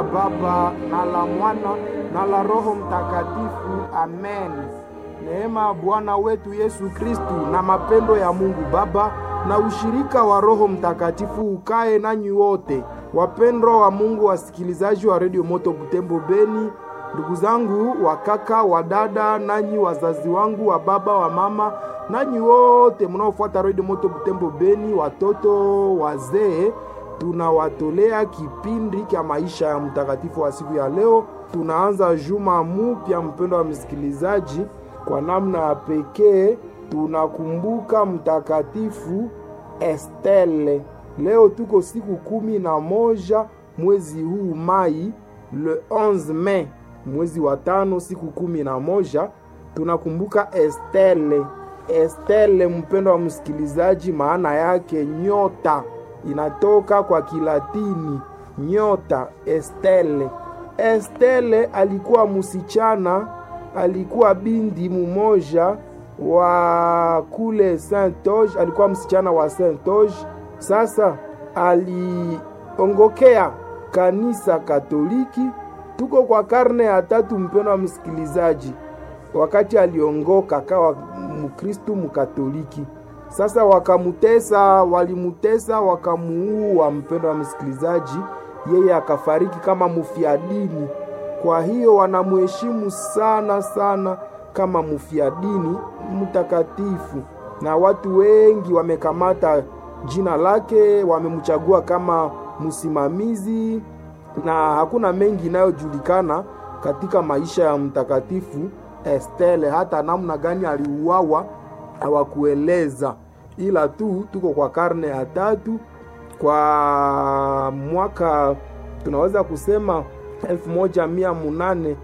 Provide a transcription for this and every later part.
Baba na la Mwana na la Roho Mtakatifu. Amen. Neema ya Bwana wetu Yesu Kristu na mapendo ya Mungu Baba na ushirika wa Roho Mtakatifu ukae nanyi wote. Wapendwa wa Mungu, wasikilizaji wa redio Moto Butembo Beni, ndugu zangu wa kaka wa dada, nanyi wazazi wangu wa baba wa mama, nanyi wote mnaofuata redio Moto Butembo Beni, watoto wazee, tunawatolea kipindi cha maisha ya mtakatifu wa siku ya leo. Tunaanza juma mupya, mpendo wa msikilizaji, kwa namna ya pekee tunakumbuka mtakatifu Estelle. Leo tuko siku kumi na moja mwezi huu Mai, le 11 Mei, mwezi wa tano, siku kumi na moja tunakumbuka Estelle. Estelle, mpendo wa msikilizaji, maana yake nyota, inatoka kwa Kilatini nyota, Estelle. Estelle alikuwa msichana, alikuwa binti mumoja wa kule Saint Oge, alikuwa msichana wa Saint Oge. Sasa aliongokea kanisa Katoliki. Tuko kwa karne ya tatu, mpendo wa msikilizaji. Wakati aliongoka akawa Mkristu Mkatoliki. Sasa wakamutesa, walimutesa, wakamuua, mpendo wa msikilizaji. Yeye akafariki kama mufiadini. Kwa hiyo wanamuheshimu sana sana kama mufiadini mtakatifu, na watu wengi wamekamata jina lake, wamemchagua kama msimamizi, na hakuna mengi inayojulikana katika maisha ya mtakatifu Estelle. Hata namna gani aliuawa hawakueleza, ila tu tuko kwa karne ya tatu, kwa mwaka tunaweza kusema elfu moja mia munane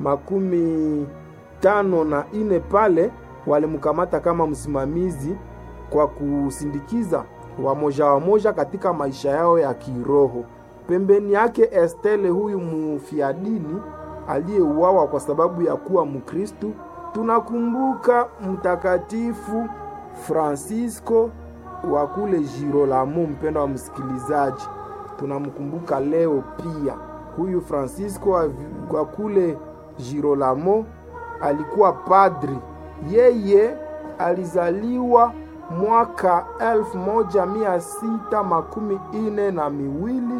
makumi tano na ine pale walimkamata kama msimamizi kwa kusindikiza wamoja wamoja katika maisha yao ya kiroho. Pembeni yake Estelle, huyu mufiadini aliyeuawa kwa sababu ya kuwa Mkristu. Tunakumbuka mtakatifu Francisco wa kule Girolamo. Mpendo wa msikilizaji, tunamkumbuka leo pia. Huyu Francisco wa kule Girolamo alikuwa padri. Yeye alizaliwa mwaka elfu moja mia sita makumi ine na miwili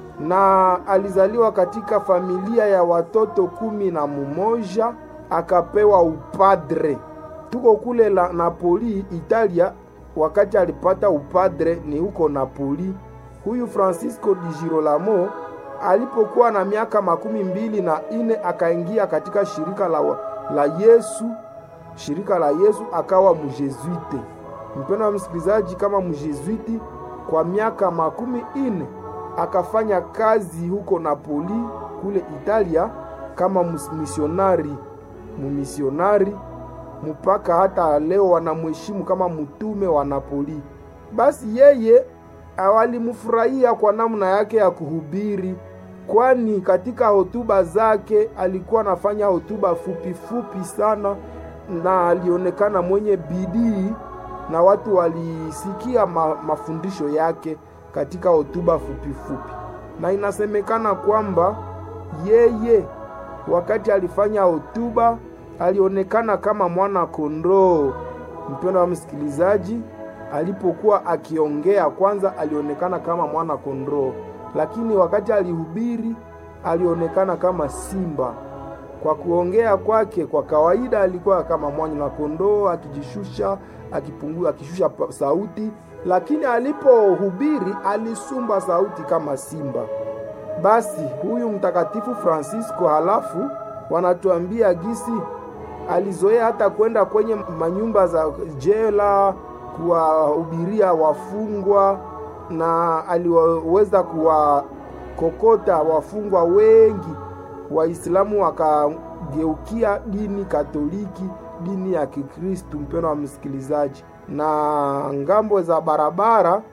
na alizaliwa katika familia ya watoto kumi na mumoja akapewa upadre. Tuko kule la Napoli, Italia. Wakati alipata upadre ni huko Napoli. Huyu Francisco di Girolamo alipokuwa na miaka makumi mbili na ine akaingia katika shirika la, la Yesu, shirika la Yesu akawa mjezuite. Mpendo wa msikilizaji, kama mjezuiti kwa miaka makumi ine akafanya kazi huko Napoli kule Italia kama misionari, mumisionari mpaka hata leo wanamheshimu kama mtume wa Napoli. Basi yeye walimfurahia kwa namna yake ya kuhubiri, kwani katika hotuba zake alikuwa anafanya hotuba fupi fupi sana, na alionekana mwenye bidii na watu walisikia ma, mafundisho yake katika hotuba fupi fupi, na inasemekana kwamba yeye wakati alifanya hotuba alionekana kama mwana kondoo. Mpendo wa msikilizaji, alipokuwa akiongea kwanza alionekana kama mwana kondoo, lakini wakati alihubiri alionekana kama simba. Kwa kuongea kwake kwa kawaida alikuwa kama mwana kondoo, akijishusha, akipungua, akishusha sauti, lakini alipohubiri alisumba sauti kama simba. Basi huyu mtakatifu Francisco, halafu wanatuambia gisi alizoea hata kwenda kwenye manyumba za jela kuwahubiria wafungwa na aliweza kuwakokota wafungwa wengi. Waislamu wakageukia dini Katoliki, dini ya Kikristu. Mpendo wa msikilizaji, na ngambo za barabara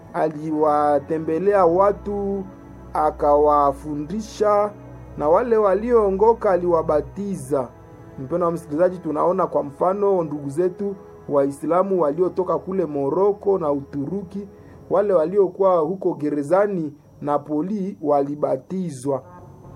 aliwatembelea watu akawafundisha, na wale walioongoka aliwabatiza. Mpendo wa msikilizaji, tunaona kwa mfano ndugu zetu Waislamu waliotoka kule Moroko na Uturuki, wale waliokuwa huko gerezani Napoli walibatizwa.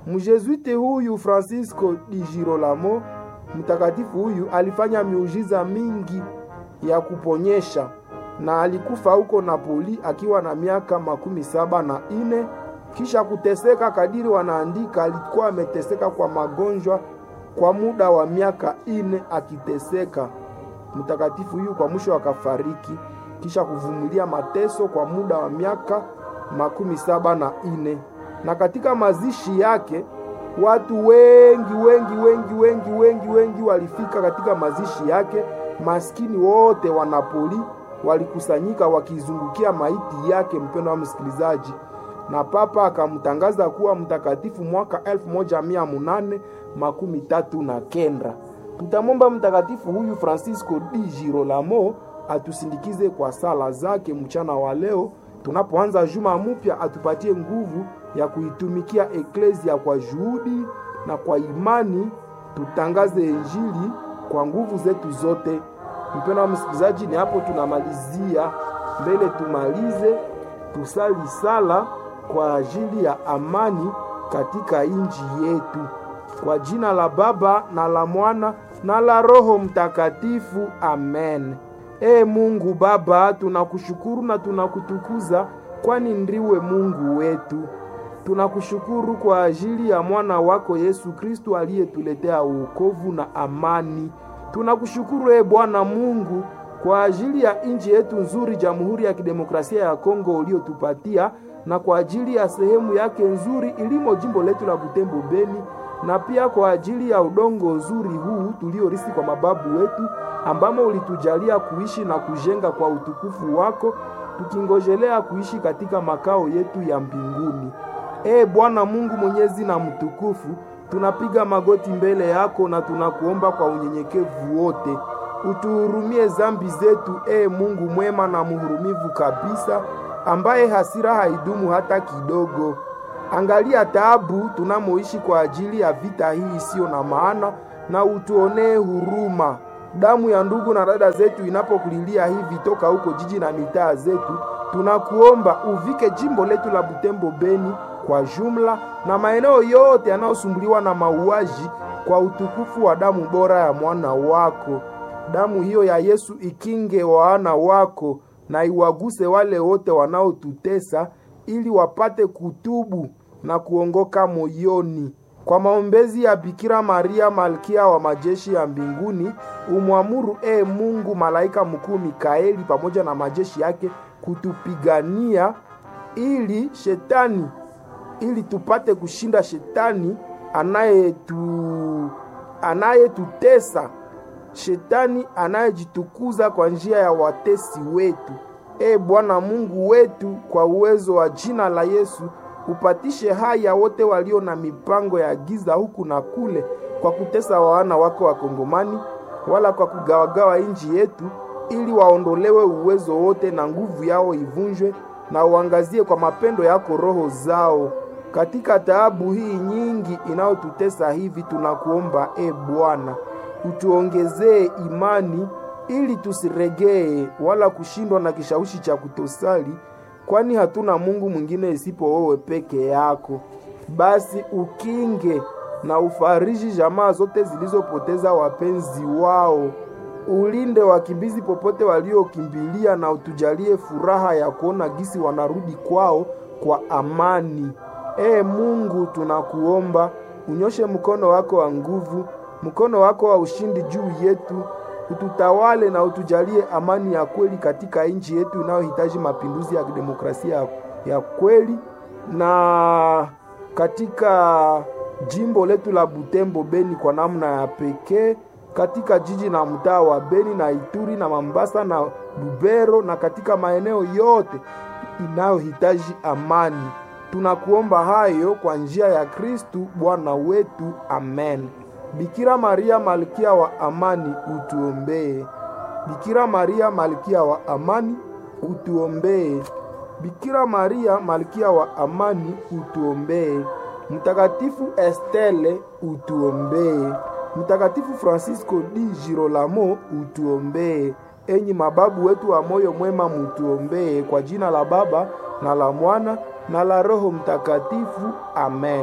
Mjesuite huyu Francisco di Girolamo, mtakatifu huyu alifanya miujiza mingi ya kuponyesha na alikufa huko Napoli akiwa na miaka makumi saba na ine kisha kuteseka. Kadiri wanaandika, alikuwa ameteseka kwa magonjwa kwa muda wa miaka ine akiteseka. Mtakatifu huyu kwa mwisho akafariki kisha kuvumilia mateso kwa muda wa miaka makumi saba na ine. Na katika mazishi yake watu wengi wengi wengi wengi wengi wengi walifika katika mazishi yake. Maskini wote wa Napoli walikusanyika wakizungukia maiti yake, mpendo wa msikilizaji, na papa akamtangaza kuwa mtakatifu mwaka elfu moja mia munane makumi tatu na kenda. Tutamwomba mtakatifu huyu Francisco di Girolamo atusindikize kwa sala zake mchana wa leo tunapoanza juma mpya, atupatie nguvu ya kuitumikia eklezia kwa juhudi na kwa imani, tutangaze injili kwa nguvu zetu zote. Mpendo wa msikilizaji, ni hapo tunamalizia. Mbele tumalize, tusali sala kwa ajili ya amani katika nchi yetu, kwa jina la Baba na la Mwana na la Roho Mtakatifu, amen. Ee Mungu Baba, tunakushukuru na tunakutukuza, kwani ndiwe Mungu wetu. Tunakushukuru kwa ajili ya mwana wako Yesu Kristu aliyetuletea wokovu na amani. Tunakushukuru ee Bwana Mungu kwa ajili ya nchi yetu nzuri, Jamhuri ya Kidemokrasia ya Kongo uliotupatia, na kwa ajili ya sehemu yake nzuri ilimo jimbo letu la Butembo Beni, na pia kwa ajili ya udongo nzuri huu tuliorisi kwa mababu wetu, ambamo ulitujalia kuishi na kujenga kwa utukufu wako, tukingojelea kuishi katika makao yetu ya mbinguni. Ee Bwana Mungu mwenyezi na mtukufu, tunapiga magoti mbele yako na tunakuomba kwa unyenyekevu wote, utuhurumie zambi zetu, ee Mungu mwema na mhurumivu kabisa, ambaye hasira haidumu hata kidogo. Angalia taabu tunamoishi kwa ajili ya vita hii isiyo na maana, na utuonee huruma. Damu ya ndugu na dada zetu inapokulilia hivi toka huko jiji na mitaa zetu, tunakuomba uvike jimbo letu la Butembo Beni kwa jumla na maeneo yote yanayosumbuliwa na mauaji kwa utukufu wa damu bora ya mwana wako. Damu hiyo ya Yesu ikinge wana wako na iwaguse wale wote wanaotutesa ili wapate kutubu na kuongoka moyoni. Kwa maombezi ya Bikira Maria malkia wa majeshi ya mbinguni, umwamuru e Mungu malaika mkuu Mikaeli pamoja na majeshi yake kutupigania ili shetani ili tupate kushinda shetani anayetu anayetutesa, shetani anayejitukuza kwa njia ya watesi wetu. E Bwana Mungu wetu, kwa uwezo wa jina la Yesu upatishe haya wote walio na mipango ya giza huku na kule, kwa kutesa wana wako Wakongomani, wala kwa kugawagawa nchi yetu, ili waondolewe uwezo wote na nguvu yao ivunjwe, na uangazie kwa mapendo yako roho zao katika taabu hii nyingi inayotutesa hivi. Tunakuomba e Bwana, utuongezee imani ili tusiregee wala kushindwa na kishawishi cha kutosali, kwani hatuna Mungu mwingine isipo wewe peke yako. Basi ukinge na ufariji jamaa zote zilizopoteza wapenzi wao, ulinde wakimbizi popote waliokimbilia, na utujalie furaha ya kuona gisi wanarudi kwao kwa amani. Ee Mungu, tunakuomba unyoshe mkono wako wa nguvu, mkono wako wa ushindi juu yetu, ututawale na utujalie amani ya kweli katika nchi yetu inayohitaji mapinduzi ya demokrasia ya kweli, na katika jimbo letu la Butembo Beni kwa namna ya pekee, katika jiji na mtaa wa Beni na Ituri na Mambasa na Lubero na katika maeneo yote inayohitaji amani. Tunakuomba hayo kwa njia ya Kristu Bwana wetu, amen. Bikira Maria malkia wa amani, utuombee. Bikira Maria malkia wa amani, utuombee. Bikira Maria malkia wa amani, utuombee. Mtakatifu Estelle, utuombee. Mtakatifu Francisco di Girolamo, utuombee. Enyi mababu wetu wa moyo mwema, mutuombee. Kwa jina la Baba na la Mwana na la Roho Mtakatifu, amen.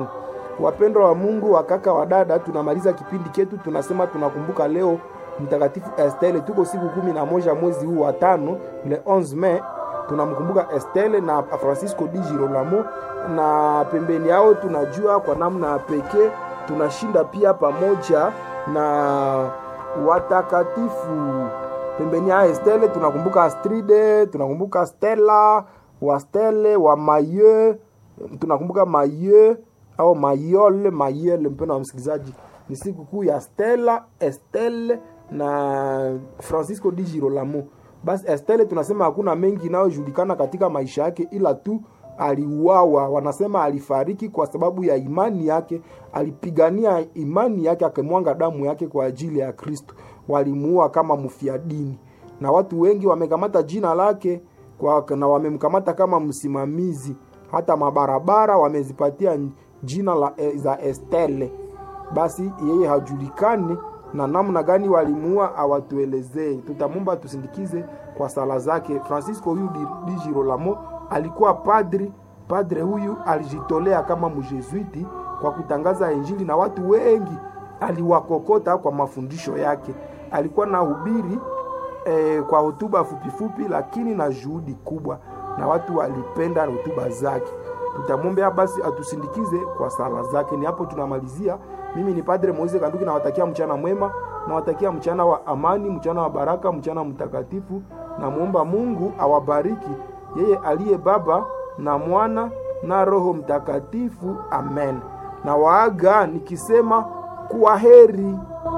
wapendwa wa Mungu, wakaka wa dada, tunamaliza kipindi chetu, tunasema tunakumbuka leo mtakatifu Estelle. Tuko siku kumi na moja mwezi huu wa tano, le 11 Mei, tunamkumbuka Estelle na Francisco di Girolamo, na pembeni yao tunajua kwa namna pekee tunashinda pia pamoja na watakatifu pembeni ya Estelle tunakumbuka Astride, tunakumbuka Stella wa Stelle wa Maye, tunakumbuka Maye au Mayole Mayele. Mpendo wa msikilizaji, ni siku kuu ya Stella, Estelle na Francisco di Girolamo. Basi Estelle tunasema hakuna mengi inayojulikana katika maisha yake, ila tu aliuawa. Wanasema alifariki kwa sababu ya imani yake, alipigania imani yake, akimwanga damu yake kwa ajili ya Kristo. Walimuua kama mfia dini, na watu wengi wamekamata jina lake kwa, na wamemkamata kama msimamizi. Hata mabarabara wamezipatia jina la, za Estelle. Basi yeye hajulikani na namna gani walimuua awatuelezee. Tutamwomba tusindikize kwa sala zake. Francisco huyu di Girolamo alikuwa padri. Padre huyu alijitolea kama mjesuiti kwa kutangaza Injili na watu wengi aliwakokota kwa mafundisho yake. Alikuwa na hubiri eh, kwa hotuba fupifupi, lakini na juhudi kubwa, na watu walipenda hotuba zake. Tutamwombea basi atusindikize kwa sala zake. Ni hapo tunamalizia. Mimi ni Padre Moise Kanduki, nawatakia mchana mwema, nawatakia mchana wa amani, mchana wa baraka, mchana mtakatifu. Namwomba Mungu awabariki yeye aliye Baba na Mwana na Roho Mtakatifu. Amen. Na waaga nikisema kuwa heri.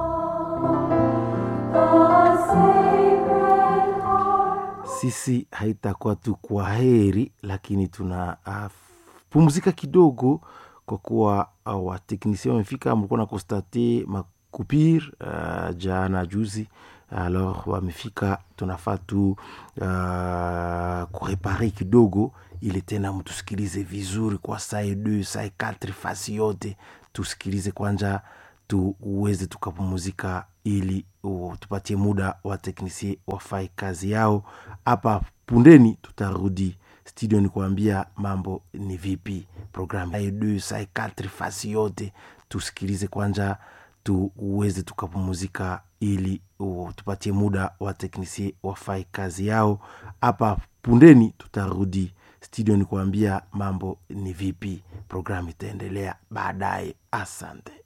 Sisi haitakuwa tu kwa heri, lakini tuna uh, pumzika kidogo kwa kuwa uh, wateknisia wamefika, mlikuwa na konstate makupir uh, jana juzi alors wamefika, tunafaa tu uh, kurepare kidogo ili tena mtusikilize vizuri kwa saa d saa katri fasi yote, tusikilize kwanja tuweze tukapumuzika, ili uh, tupatie muda wa teknisie wafai kazi yao. Hapa pundeni tutarudi studio ni kuambia mambo ni vipi, programu d saa katri fasi yote, tusikilize kwanja tuweze tukapumuzika ili uh, tupatie muda wa teknisie wafai kazi yao. Hapa pundeni tutarudi studio ni kuambia mambo ni vipi, programu itaendelea baadaye. Asante.